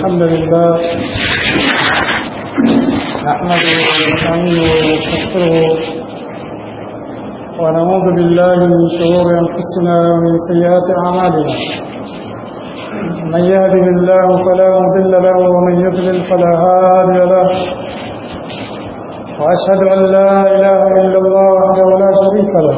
الحمد لله نحمده ونستعينه ونستغفره ونعوذ بالله من شرور انفسنا ومن سيئات اعمالنا من يهده الله فلا مضل له ومن يضلل فلا هادي له واشهد ان لا اله الا الله وحده لا شريك له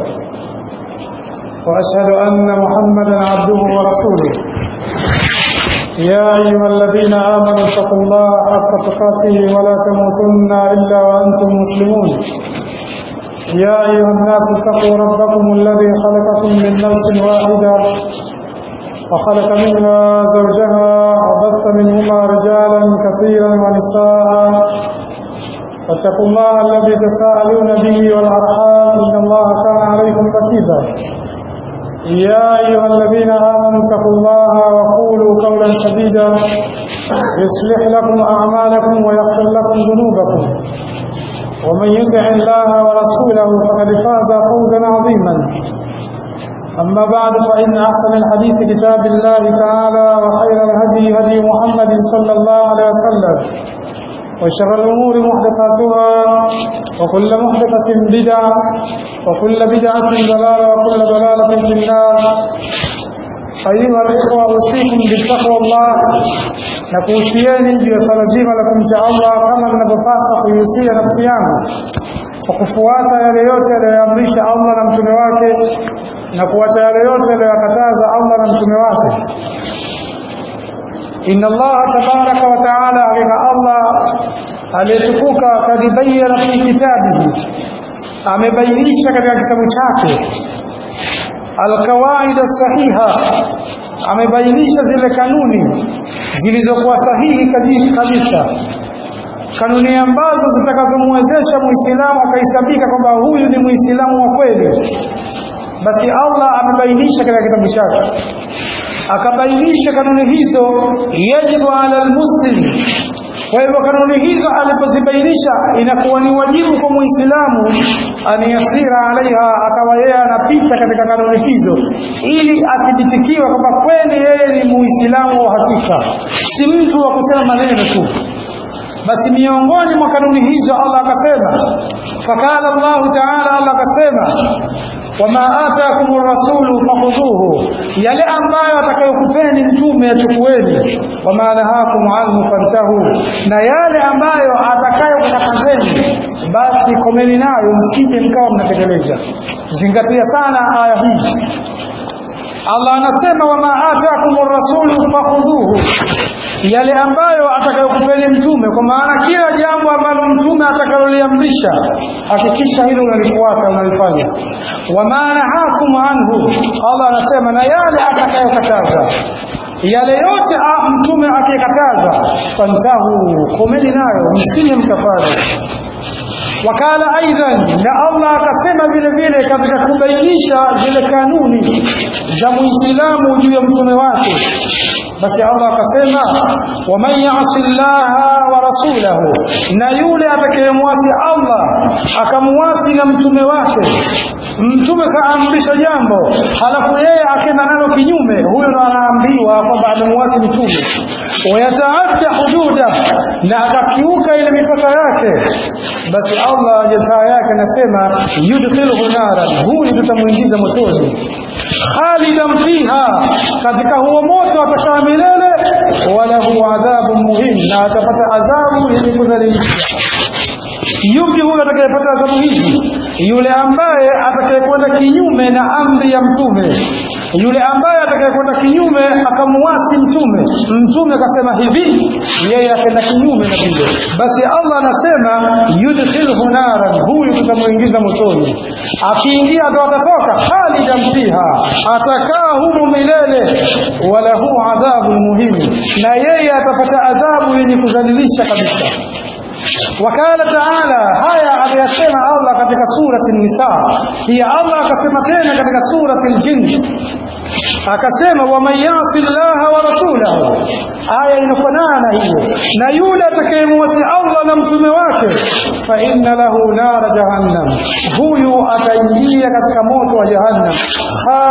واشهد ان محمدا عبده ورسوله يا أيها الذين آمنوا اتقوا الله حق تقاته ولا تموتن إلا وأنتم مسلمون يا أيها الناس اتقوا ربكم الذي خلقكم من نفس واحدة وخلق منها زوجها وبث منهما رجالا كثيرا ونساء واتقوا الله الذي تساءلون به والأرحام إن الله كان عليكم رقيبا يا أيها الذين آمنوا اتقوا الله وقولوا قولا سديدا يصلح لكم أعمالكم ويغفر لكم ذنوبكم ومن يطع الله ورسوله فقد فاز فوزا عظيما أما بعد فإن أحسن الحديث كتاب الله تعالى وخير الهدي هدي محمد صلى الله عليه وسلم وشر الأمور محدثاتها وكل محدثة بدعة وكل بدعة ضلالة وكل ضلالة في النار أيها الإخوة أوصيكم بتقوى الله نكوسيeni juu ya swala zima la kumcha Allah kama ninavyopasa kuihusia nafsi yangu kwa kufuata yale yote aliyoamrisha Allah na mtume wake na kuacha yale yote aliyoyakataza Allah na mtume wake inna Allah tabaraka wa taala hakika Allah aliyetukuka kadibayana fi kitabihi amebainisha katika kitabu chake alkawaida sahiha amebainisha zile kanuni zilizokuwa sahihi kabisa kanuni ambazo zitakazomwezesha muislamu akahesabika kwamba huyu ni muislamu wa kweli basi Allah amebainisha katika kitabu chake akabainisha kanuni hizo yajibu ala almuslim kwa hivyo kanuni hizo alipozibainisha inakuwa ni wajibu kwa muislamu aniyasira alaiha akawa yeye anapita katika kanuni hizo ili athibitikiwe kwamba kweli yeye ni muislamu wa hakika si mtu wa kusema maneno tu basi miongoni mwa kanuni hizo Allah akasema fakala Allah taala Allah akasema wama atakum rasulu fakhudhuhu yale ambayo atakayokupeni mtume achukueni wama nahakum anhu fantahu na yale ambayo atakayokukatazeni basi komeni nayo msije mkawa mnatekeleza zingatia sana aya hii Allah anasema wama atakum rasulu fakhudhuhu yale ambayo atakayokupeni mtume kwa maana kila jambo ambalo mtume atakaloliamrisha hakikisha hilo unalifuata unalifanya wama nahakum anhu Allah anasema na yale atakayokataza yale yote mtume akikataza fantahu komeni nayo msije mkafanya wakala aidan na Allah akasema vile vile katika kubainisha zile kanuni za muislamu juu ya mtume wake basi Allah akasema waman yasi llaha wa rasulahu na yule atakayemwasi Allah akamwasi na mtume wake mtume kaamrisha jambo halafu yeye akenda nalo kinyume huyo ndo anaambiwa kwamba amemwasi mtume wayataadda hududa na akakiuka ile mipaka yake basi Allah jazaa yake anasema yudkhilhu naran huyu tutamuingiza motoni khalidan fiha katika huo moto atakaa milele walahu adhabu muhim na atapata adhabu yenye kudhalilisha yupi huyo atakayepata adhabu hizi yule ambaye atakayekwenda kinyume na amri ya mtume yule ambaye atakayekwenda kinyume akamuasi mtume mtume akasema hivi yeye akaenda kinyume na vile basi Allah anasema yudkhilhu naran huyu tutamuingiza motoni akiingia ndo atatoka khalidan fiha atakaa humu milele walahu adhabu muhimu na yeye atapata adhabu yenye kudhalilisha kabisa wakala taala haya aliyasema Allah katika surati nisa pia Allah akasema tena katika surati ljin akasema waman yasi llaha wa rasulahu aya inafanana na hiyo na yule atakayemwasi Allah na mtume wake fa inna lahu nara jahannam huyu ataingia katika moto wa jahannam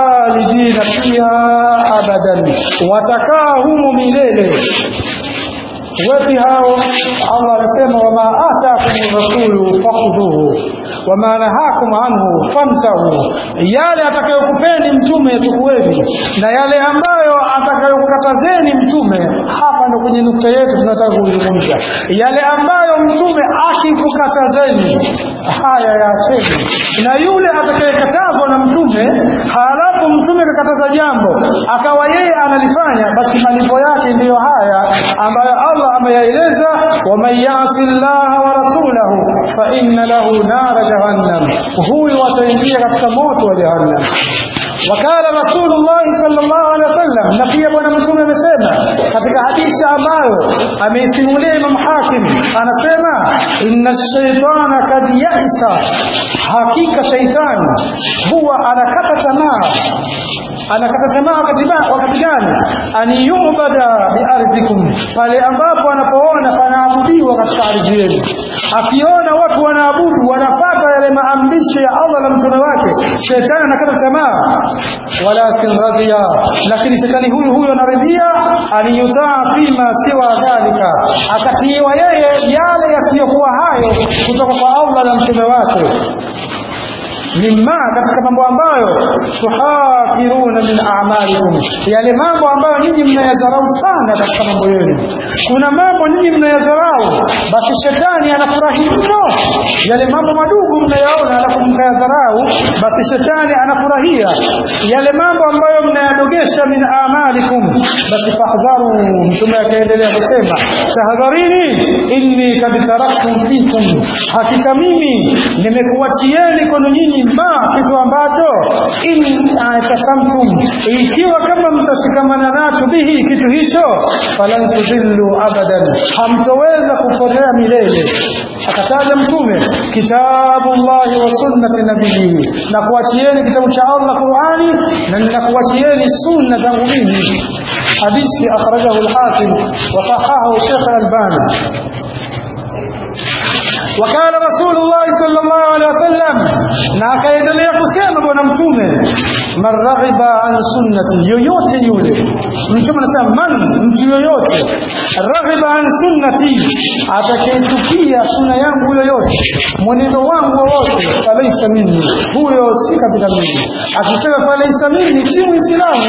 khalidina fiha abadan watakaa humu milele wepi hao Allah anasema wama atakum rasulu fakhudhuhu wama nahakum anhu famtahu yale atakayokupeni mtume chukueni na yale ambayo atakayokukatazeni mtume hapa ndo kwenye nukta yetu tunataka kuzungumza yale ambayo mtume akikukatazeni haya yaacheni na yule atakayekatazwa na mtume halafu mtume akakataza jambo akawa yeye analifanya basi malipo yake ndiyo haya ambayo Allah ameyaeleza waman yasi llaha wa rasulahu fa inna lahu nara jahannam huyu ataingia katika moto wa jahannam wakala rasulullahi sallallahu alaihi wasallam na pia bwana mtume amesema katika hadithi ambayo ameisimulia imam hakim anasema inna shaitana kad yaisa hakika shaitani huwa anakata tamaa anakata tamaa wakati ba- wakati gani an yubada biardhikum pale ambapo anapoona panaabudiwa katika ardhi yenu akiona watu wanaabudu wanapata yale maamrisho ya Allah na mtume wake shetani anakata tamaa walakin radhiya lakini shetani huyu huyu anaridhia aliyutaa fima siwa dhalika akatiiwa yeye yale yasiyokuwa hayo kutoka kwa Allah na mtume wake mimma katika mambo ambayo tuhakiruna min a'malikum yale mambo ambayo nyinyi mnayadharau sana katika mambo yenu kuna mambo nyinyi mnayadharau basi shetani anafurahi mno yale mambo madogo mnayaona alafu mkayadharau basi shetani anafurahia yale mambo ambayo mnayadogesha min a'malikum basi fahdharu mtume akaendelea kusema tahadharini inni kad taraktum fikum hakika mimi nimekuachieni kwenu nyinyi ma kitu ambacho in atasamtum ikiwa kama mtashikamana nacho bihi kitu hicho falan tudhillu abadan hamtoweza kupotea milele akataja mtume kitabullahi wa sunnati nabiyihi na kuachieni kitabu cha Allah Qur'ani na ninakuachieni sunna zangu mimi hadithi akhrajahu al-Hakim wa sahahahu Sheikh al-Albani وكان رسول الله صلى الله عليه وسلم na akaendelea kusema bwana mtume man raghiba an sunnati yoyote yule mtume anasema man mtu yoyote raghiba an sunnati atakayechukia sunna yangu yoyote mwenendo wangu wowote falaisa minni huyo si katika mimi akisema falaisa minni si muislamu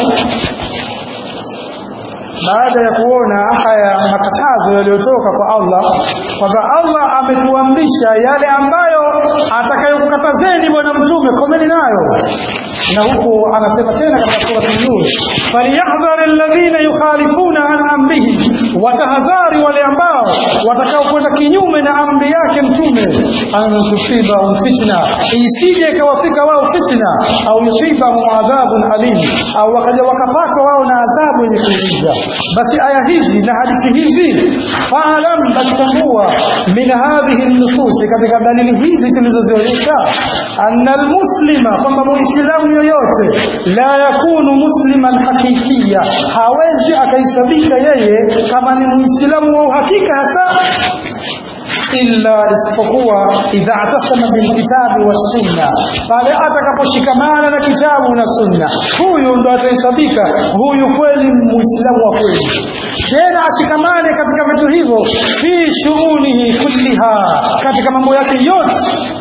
baada ya kuona haya makatazo yaliyotoka kwa Allah kwamba Allah ametuamrisha yale ambayo atakayokukatazeni bwana mtume komeni nayo na huku anasema tena katika sura an-nur falyahdhar alladhina yukhalifuna an amrihi watahadhari wale ambao watakaokwenda kinyume na amri yake mtume an tusiba fitna isije ikawafika wao fitna au yusiba adhabun alim au wakaja wakapata wao na adhabu yenye kuumiza basi aya hizi na hadithi hizi faalam batambua min hadhihi nususi katika dalili hizi zilizozionyesha anna almuslima kwamba muislamu yoyote la yakunu musliman hakikia hawezi akaisabika yeye kama ni muislamu wa uhakika hasa illa isipokuwa idha atasama bilkitabi wassunna pale atakaposhikamana na kitabu na sunna huyu ndo atahesabika huyu kweli muislamu wa kweli tena ashikamane katika vitu hivyo fi shughunihi kulliha katika mambo yake yote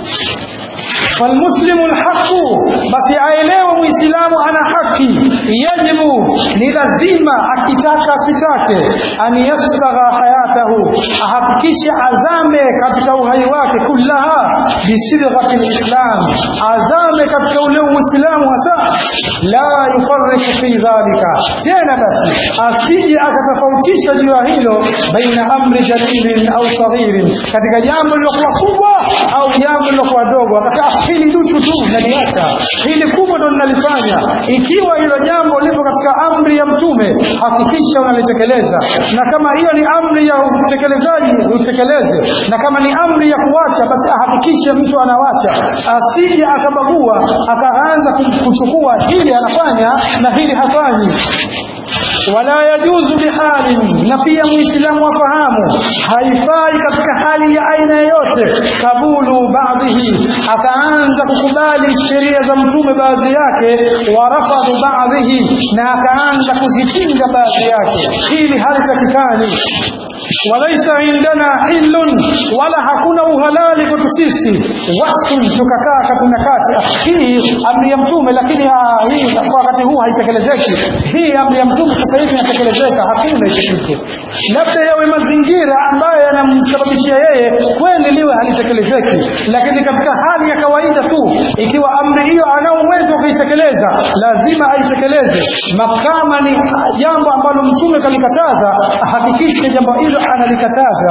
فالمسلم الحق بس aelewe muislamu ana haki yajibu ni lazima akitaka asitake an yasbagha hayatahu ahakikishe azame katika uhai wake kullaha bisidghati lislam azame katika ule uislamu hasa la yufarriqu fi dhalika tena basi asije akatofautisha juu ya hilo baina amri jalilin au saghirin katika jambo lilokuwa kubwa au jambo lilokuwa dogo akasema hili duchu tu naliacha hili kubwa ndo ninalifanya ikiwa hilo jambo lipo katika amri ya mtume hakikisha unalitekeleza na kama hiyo ni amri ya utekelezaji utekeleze na kama ni amri ya kuacha basi ahakikishe mtu anawacha asije akabagua akaanza kuchukua hili anafanya na hili hafanyi wala yajuzu bihalin na pia muislamu afahamu haifai katika hali ya aina yoyote kabulu baadhihi akaanza kukubali sheria za mtume baadhi yake warafadhu baadhihi na akaanza kuzipinga baadhi yake hili halitakikani walaisa indana hillun wala hakuna uhalali kwetu sisi wasfun tukakaa kati na kati Ah, hii amri ya mtume lakini ah, hii kwa wakati huu haitekelezeki hii amri ya mtume sasa hivi inatekelezeka hakuna hicho kitu labda yawe mazingira ambayo yanamsababishia yeye kweli liwe halitekelezeki lakini katika hali ya kawaida tu ikiwa amri hiyo anao uwezo wa kuitekeleza lazima aitekeleze makama ni jambo ambalo mtume kalikataza hakikishe jambo hilo analikataza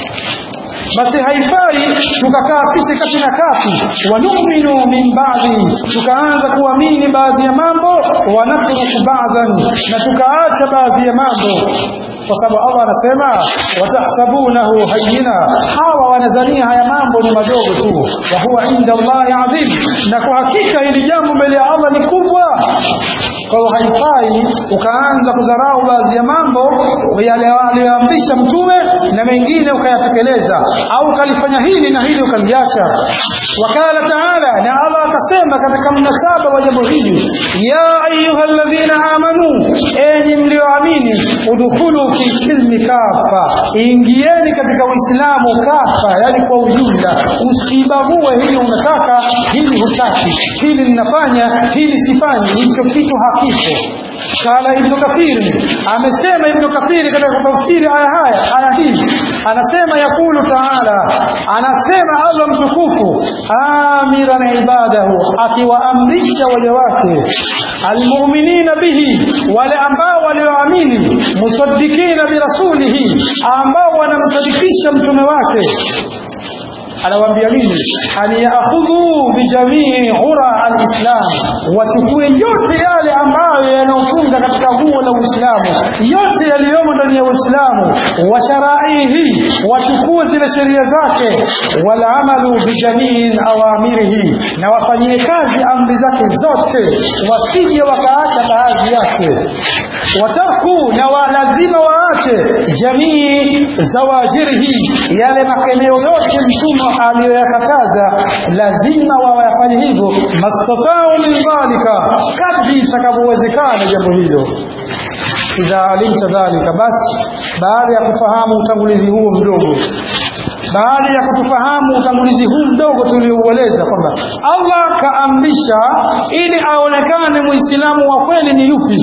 basi haifai tukakaa sisi kati na kati wanuminu min baadhi tukaanza kuamini baadhi ya mambo wanatruku baadhan na tukaacha baadhi ya mambo kwa sababu Allah anasema watahsabunahu hayyina hawa wanazania haya mambo ni madogo tu wa huwa inda Allahi adhim na kwa hakika hili jambo mbele ya Allah ni kubwa kwa hiyo haifai ukaanza kudharau baadhi ya mambo yale aliyoamrisha mtume na mengine ukayatekeleza au ukalifanya hili na hili ukaliacha wakala taala na Allah akasema katika mnasaba wa jambo hili ya ayuha alladhina amanu enyi mlioamini udkhulu fi silmi kafa ingieni katika uislamu kafa yani kwa ujumla usibague hili unataka hili hutaki hili ninafanya hili sifanyi hicho kitu hakipo kala ibnu kathiri amesema ibnu kathiri katika kutafsiri aya haya aya hii anasema yakulu taala anasema allah mtukufu amiran ibadahu akiwaamrisha waja wake almuminina bihi wale ambao walioamini musadikina birasulihi ambao wanamsadikisha mtume wake anawaambia nini aliyakhudhu bijamii ura alislam wachukue yote yale ambayo yanaofunga katika guo la uislamu yote yaliyomo ndani ya uislamu wa sharaihi wachukue zile sheria zake walamalu bijamii awamirihi na wafanyie kazi amri zake zote wasije wakaacha baadhi yake watarku na wa lazima waache jamii zawajirihi yale makemeo yote mtume aliyoyakataza lazima wawayafanye hivyo mastatau min dhalika kadri itakavyowezekana jambo hilo idha alimta dhalika basi baada ya kufahamu utangulizi huo mdogo baada ya kutufahamu utangulizi huu mdogo tulioueleza kwamba Allah kaamrisha ili aonekane muislamu wa kweli ni yupi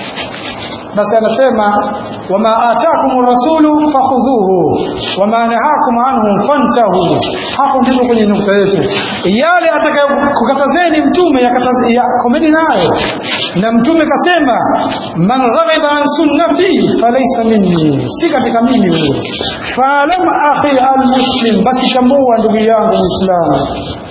basi anasema wama atakum rasulu fakhudhuhu wama nahakum anhu fantahu hapo ndipo kwenye nukta yetu yale atakayokukatazeni mtume yakomeni nayo na mtume kasema man raghiba an sunnati falaysa minni si katika mimi huyo faalam akhi almuslim basi tambua ndugu yangu muislamu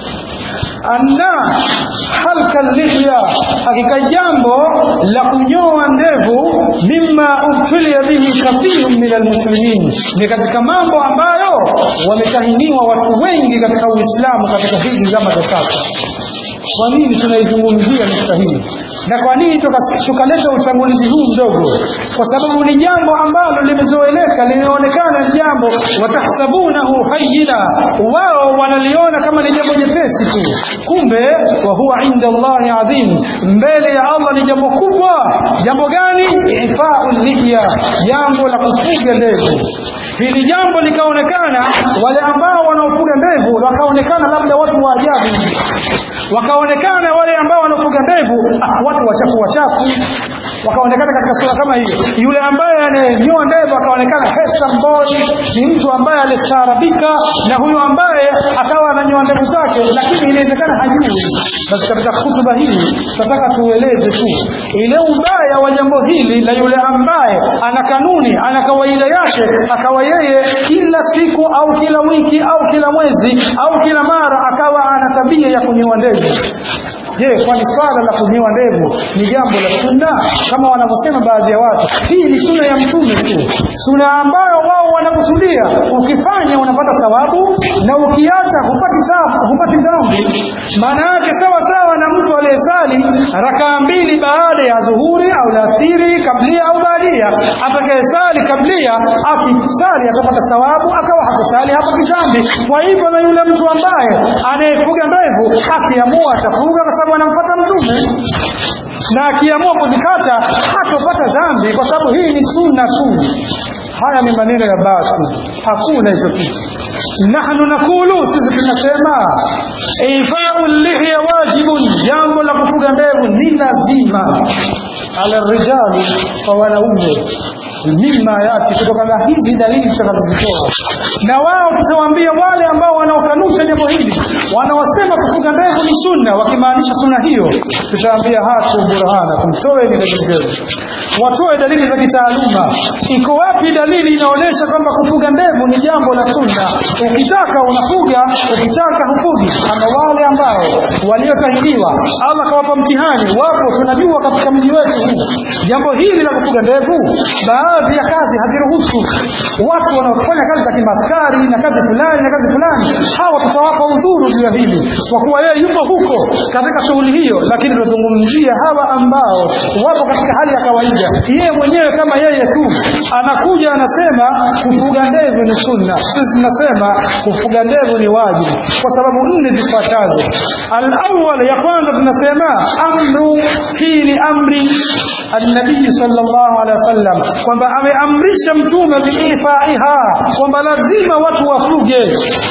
anna halka lihya hakika jambo la kunyoa ndevu mimma ubtulia bihi kathirun min almuslimin ni katika mambo ambayo wametahiniwa watu wengi katika uislamu katika hizi zama za sasa kwa nini tunaizungumzia nukta hii na kwa nini tukaleta utangulizi huu mdogo kwa sababu ni jambo ambalo limezoeleka linaonekana ni jambo watahsabunahu hayina wao wanaliona kama ni jambo jepesi tu kumbe wa huwa inda allahi adhim mbele ya allah ni jambo kubwa jambo gani ifau lihya jambo la kufuga ndevu hili jambo likaonekana wale ambao wanaofuga ndevu wakaonekana labda watu wa ajabu wakaonekana wale ambao wanafuga ndevu ah, watu wachafu wachafu wakaonekana katika sura kama hiyo yule ambaye anayenyoa ndevu akaonekana handsome boy ni mtu ambaye alistaarabika na huyu ambaye akawa ananyoa ndevu zake lakini inawezekana hajui basi katika hutuba hii tunataka tueleze tu ile ubaya wa jambo hili la yule ambaye ana kanuni ana kawaida yake akawa yeye kila siku au kila wiki au kila mwezi au kila mara akawa ana tabia ya kunyoa ndevu je kwani swala la kunyoa ndevu ni jambo la sunna kama wanavyosema baadhi ya watu hii ni sunna ya mtume tu sunna ambayo wao wanakusudia ukifanya unapata thawabu na ukiacha hupati thawabu hupati dhambi maana yake sawa sawa na mtu aliyesali rakaa mbili baada ya dhuhuri au lasiri kablia au baadia atakayesali kablia akisali atapata thawabu akawa hakusali hapati dhambi kwa hivyo na yule mtu ambaye anayefuga ndevu akiamua atafuga kwa sababu anamfuata mtume na akiamua kuzikata hatopata dhambi kwa sababu hii ni sunna tu haya ni maneno ya basi hakuna hicho kitu nahnu nakulu sisi tunasema ifau lihya wajibun jambo la kufuga ndevu ni lazima ala rijali kwa wanaume mima yati kutokana na hizi dalili tutakazozitoa na wao tutawaambia wale ambao wanaokanusha jambo hili wanaosema kufuga ndevu ni sunna wakimaanisha sunna hiyo tutawaambia hatu burhana kumtoe ni dalili zenu watoe dalili za kitaaluma iko wapi dalili inaonyesha kwamba kufuga ndevu ni jambo la sunna ukitaka unafuga ukitaka hufugi ama wale ambao waliotahiriwa allah kawapa mtihani wapo tunajua katika mji wetu huu jambo hili la kufuga ndevu baadhi ya kazi haziruhusu watu wanaofanya kazi za kimaskari na kazi fulani na kazi fulani hawa tutawapa udhuru juu ya hili kwa kuwa yeye yupo huko katika shughuli hiyo lakini tunazungumzia hawa ambao wapo katika hali ya kawaida yeye mwenyewe kama yeye tu anakuja anasema kufuga ndevu ni sunna sisi tunasema kufuga ndevu ni wajibu kwa sababu nne zifuatazo alawal ya kwanza tunasema amru hii ni amri النبي صلى الله عليه وسلم kwamba ameamrisha mtume biifaiha kwamba lazima watu wafuge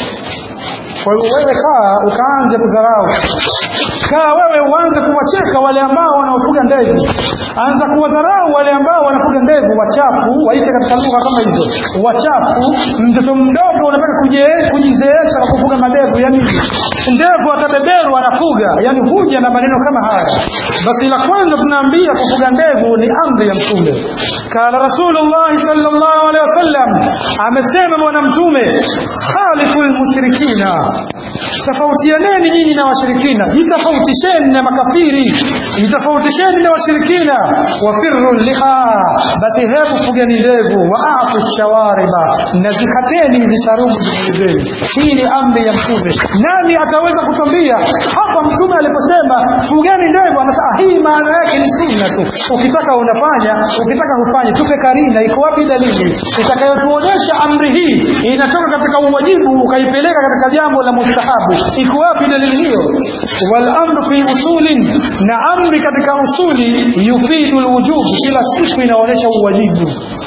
kwa hiyo wewe kaa ukaanze kudharau kaa wewe uanze kuwacheka wale ambao wanaofuga ndevu anza kuwadharau wale ambao wanafuga ndevu wachafu waite katika lugha kama hizo wachafu mtoto mdogo unataka kuje kujizeesha kwa kufuga madevu yani ndevu atabeberu anafuga yani huja na maneno kama haya basi la kwanza tunaambia kufuga ndevu ni amri ya mtume kala rasulullahi sallallahu alaihi wasallam amesema bwana mtume khalifu lmushrikina tofautianeni nyinyi na washirikina jitofautisheni na makafiri jitofautisheni na washirikina wafiru liha basi hebu fugeni ndevu waafu shawariba na zikateni hizi sharubu zenu hii ni amri ya mtume nani ataweza kutwambia hapa mtume aliposema fugeni ndevu anasema hii maana yake ni sunna tu ukitaka unafanya ukitaka hufanye tupe karina iko wapi dalili itakayotuonyesha amri hii inatoka katika uwajibu ukaipeleka katika jambo la mustahabu iko wapi dalili hiyo wal amru fi usulin na amri katika usuli yufidu lwujub kila siku inaonyesha uwajibu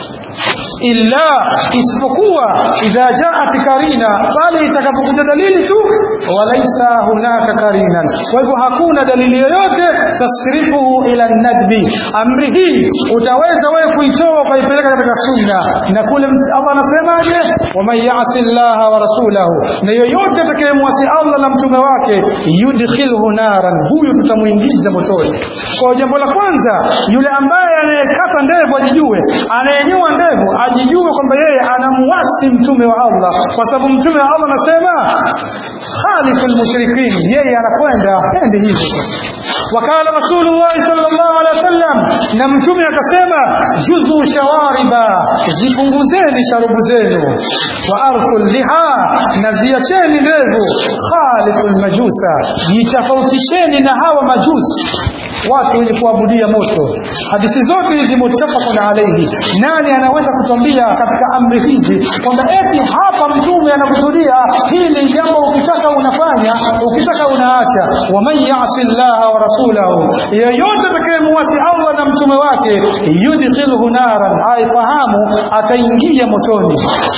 illa isipokuwa idha jaat karina pale itakapokuja dalili tu walaisa hunaka karinan kwa hivyo hakuna dalili yoyote tasrifuhu ila nadbi amri hii utaweza wewe kuitoa ukaipeleka katika sunna na kule Allah anasemaje waman yasi llaha wa rasulahu na yoyote atakayemwasi Allah na mtume wake yudkhilhu naran huyu tutamuingiza motoni kwa jambo la kwanza yule ambaye anayekata ndevu ajijue anayenyoa ndevu ajijue kwamba yeye anamuasi mtume wa Allah kwa sababu mtume wa Allah anasema khalifu lmushrikin yeye anakwenda apendi hivyo wakala rasulullahi sallallahu alaihi wasallam na mtume akasema juzu shawariba zipunguzeni sharubu zenu wa arfu liha na ziacheni ndevu khalifu lmajusa jitofautisheni na hawa majusi watu wenye kuabudia moto hadithi zote hizi muttafaqun alayhi nani anaweza kutwambia katika amri hizi kwamba eti hapa mtume anakusudia hili jambo ukitaka unafanya ukitaka unaacha waman yasi llaha wa rasulahu yeyote atakayemuasi allah na mtume wake yudkhilhu naran aifahamu ataingia motoni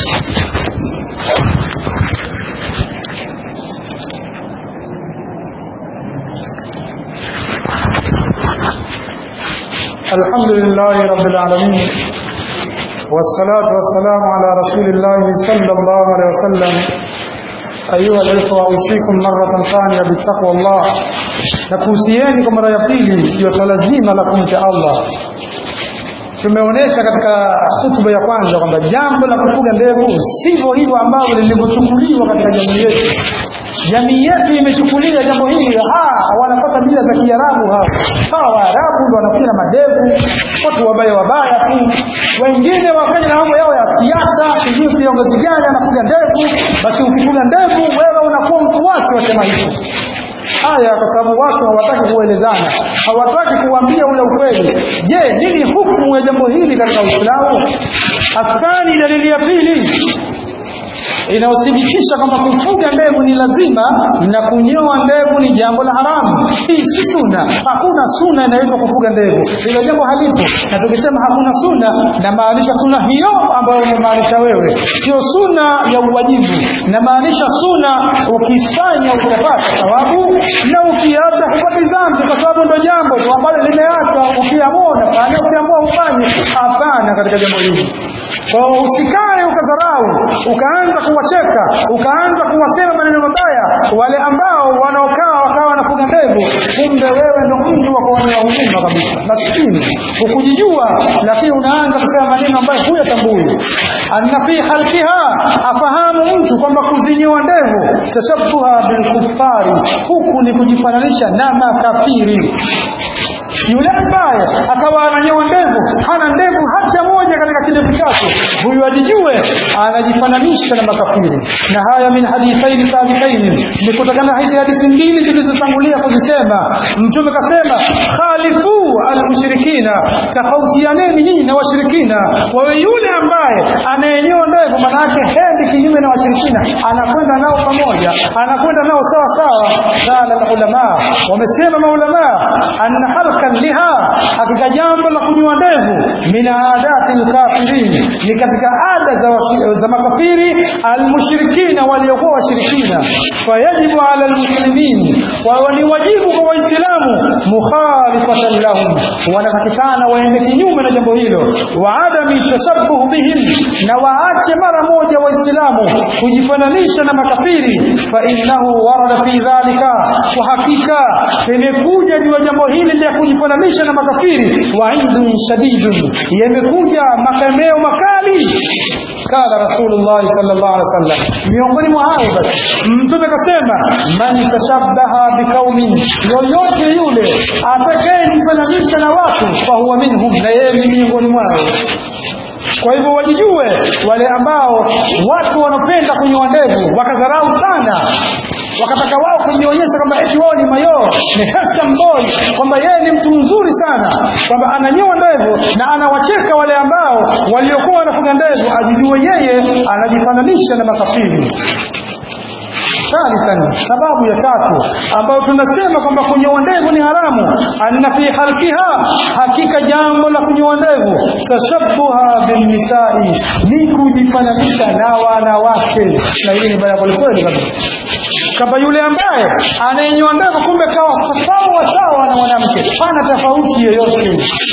الحمد لله رب العالمين والصلاة والسلام على رسول الله صلى الله عليه وسلم أيها الإخوة أوصيكم مرة ثانية بتقوى الله nakuhusieni kwa mara ya pili juu ya swala zima la kumcha Allah. Tumeonyesha katika hutuba ya kwanza kwamba jambo la kufuga ndevu sivyo hivyo ambavyo lilivyochukuliwa katika jamii yetu. Jamii yetu imechukulia jambo hili, ha, wanapata mila za Kiarabu hao. Hawa Waarabu ndio wanakuja na madevu, watu wabaya wabaya tu. Wengine wafanya na mambo yao ya siasa, sijui kiongozi gani anafuga ndevu, basi ukifuga ndevu wewe unakuwa mfuasi wa chama hicho haya kwa sababu watu hawataki kuelezana hawataki kuambia ule ukweli je nini hukumu ya jambo hili katika uislamu athani dalili ya pili inayothibitisha kwamba kufuga ndevu ni lazima na kunyoa ndevu ni jambo la haramu. Hii si suna. Hakuna suna inayoitwa kufuga ndevu, hilo jambo halipo. Na tukisema hakuna suna, namaanisha suna hiyo ambayo umemaanisha wewe, sio suna ya uwajibu. Namaanisha suna ukifanya utapata thawabu, na ukiacha hupati dhambi, kwa sababu ndo jambo tu ambalo limeachwa. Ukiamua unafanya, ukiamua hufanye. Hapana katika jambo hili. Kwa hiyo usikae ukadharau, ukaanza kuwacheka, ukaanza kuwasema maneno mabaya wale ambao wanaokaa wakawa wanafuga ndevu, kumbe wewe ndo mtu wa kuonea huruma kabisa, maskini hukujijua, lakini unaanza kusema maneno ambayo huyatambui. Anna fi halkiha, afahamu mtu kwamba kuzinyoa ndevu tashabuha bilkufari, huku ni kujifananisha na makafiri yule ambaye akawa ananyoa ndevu hana ndevu hata moja katika kidevu chake huyu ajijue anajifananisha na makafiri na haya min hadithaini sabiqaini ni kutokana na hizi hadithi mbili zilizotangulia kuzisema mtume kasema khalifu almushrikina tofautianeni nyinyi na washirikina wawe yule ambaye anayenyoa ndevu manake hendi kinyume na washirikina anakwenda nao pamoja anakwenda nao sawa sawa qala alulama wamesema maulamaa anna halka liha hakika jambo la kunywa ndevu min adati lkafirin ni katika ada za, washi- za makafiri almushrikina waliokuwa washirikina fayajibu ala lmuslimin wawe ni wajibu kwa waislamu mukhalifatan lahum wanatakikana waende kinyume na jambo hilo wa adami tashabuh bihim na waache mara moja waislamu kujifananisha na makafiri fa innahu warada fi dhalika kwa hakika imekuja juu ya jambo hili la kujifananisha na makafiri waidun shadidun yamekuja makemeo makali kala rasulullah sallallahu alaihi wasallam miongoni mwa hayo basi mtume akasema man tashabbaha biqaumin yoyote yule atakayejifananisha na watu fahuwa minhum na yeye ni miongoni mwao kwa hivyo wajijue wale ambao watu wanapenda kunyoa ndevu wakadharau sana wakataka wao kujionyesha kwamba eti wao ni mayoo ni handsome boy kwamba yeye ni mtu mzuri sana kwamba ananyoa ndevu na anawacheka wale ambao waliokuwa wanafuga ndevu ajijue yeye anajifananisha na makafiri thalithan sababu ya tatu ambayo tunasema kwamba kunyoa ndevu ni haramu anna fi halkiha hakika jambo la kunyoa ndevu tashabuha binnisai ni kujifananisha na wanawake na hili ni baya kwelikweli kabisa kwamba yule ambaye anayenyoa ndevu kumbe kawa sawa sawa na mwanamke hana tofauti yoyote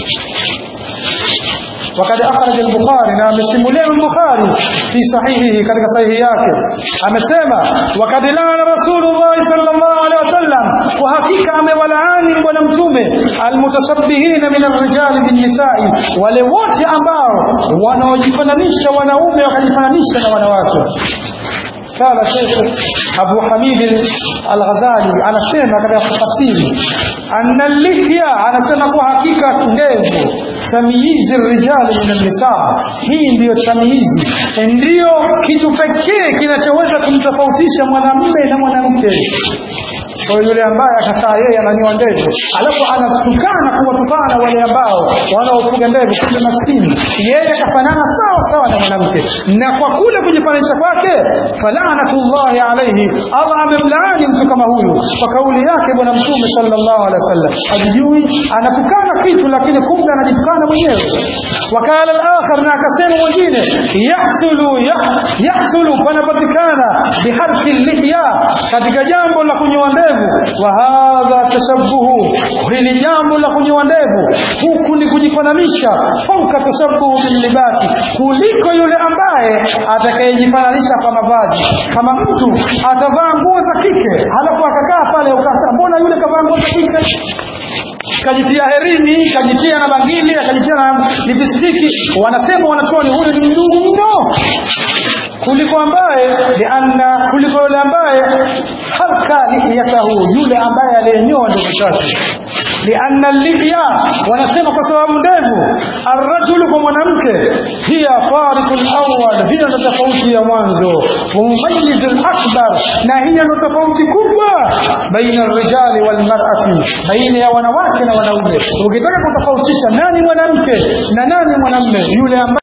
وقد أخرج البخاري نعم سمولين البخاري في صحيحه كذلك صحيح yake amesema وقد لعن رسول الله صلى الله عليه وسلم وحقيقة amewalaani bwana mtume almutashabbihina min arrijali binnisai wale wote ambao wanaojifananisha wanaume wakajifananisha na wanawake قال شيخ أبو حميد الغزالي أنا سيما كذا تفسيري أن اللحية أنا سيما حقيقة ndevu tamyizi rijali min nisaa hii ndiyo tamyizi ndiyo kitu pekee kinachoweza kumtofautisha mwanamume na mwanamke kwa hiyo yule ambaye akakaa yeye ananyoa ndevu alafu anatukana kuwatukana wale ambao wanaofuga ndevu kumbe maskini yeye akafanana sawa sawa na mwanamke na kwa kule kujifananisha kwake falanatullahi alaihi allah amemlaani mtu kama huyu kwa kauli yake bwana mtume sallallahu alaihi wasallam ajijui anatukana kitu lakini kumbe anajitukana mwenyewe wakala al-akhar na akasema mwingine yahsulu yah- yahsulu panapatikana biharfi lihya katika jambo la kunyoa ndevu wa hadha tashabbuhu hili jambo la kunyoa ndevu huku ni kujifananisha fauka tashabbuhu bilibasi kuliko yule ambaye atakayejifananisha kwa mavazi kama mtu atavaa nguo za kike halafu akakaa pale ukasema mbona yule kavaa nguo za kike kajitia herini kajitia na bangili akajitia na lipistiki wanasema wanatuoni huyu ni mdungu mno kuliko ambaye lianna kuliko yule ambaye halka lihiyatahu yule ambaye aliyenyoa ndevu zake lianna lihya wanasema kwa sababu ndevu arrajulu kwa mwanamke hiya fariqu lawal hiyo ndo tofauti ya mwanzo mumayizu lakbar na hiyo ndo tofauti kubwa baina rijali walmarati baina ya wanawake na wanaume ukitaka kutofautisha nani mwanamke na nani mwanamme yule ambaye